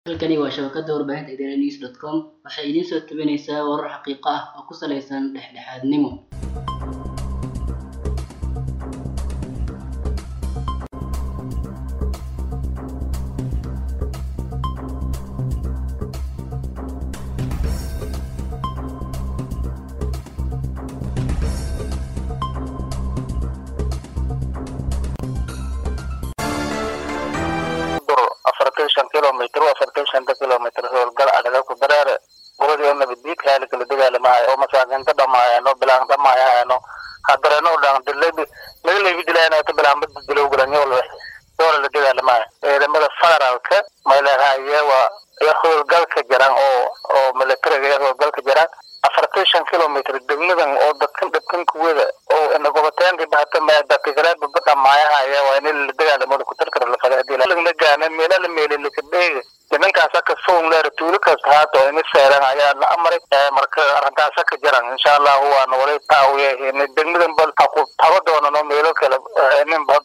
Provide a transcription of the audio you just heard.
halkani waa shabakada warbaahinta idaaha news dot com waxay idiin soo tabinaysaa warar xaqiiqo ah oo ku saleysan dhexdhexaadnimo afartan shan kilomitr afartan shanta kilomitr howlgal adaga ku dareere goladii nabaddiidka hali kala dagaalamahayo oo masaakiinta dhamaayano bilaan dhamaayahayano hadareno dhan dilabi laga leebi dilaayanato bilaan bada dilow galanyol doola la dagaalamahayo ciidamada federaalka maylehaye waa iyo howlgalka jiran oo oo militariga iyo howlgalka jiran afartan shan kilomitr degmadan oo dadkan dadkan kuwada oo inagobateenka bahata ma dadka kale baba dhamaayahaya waa in la dagaalamada ku tarkara la faday hadii la gaana meela la meelay la kadheega nimankaasa ka soon leer tuulo kasta haato in seeran ayaa la amray marka arrintaasa ka jiran insha allahu waana wali taawiye degmadan bal ku taba doonano meelo kale nin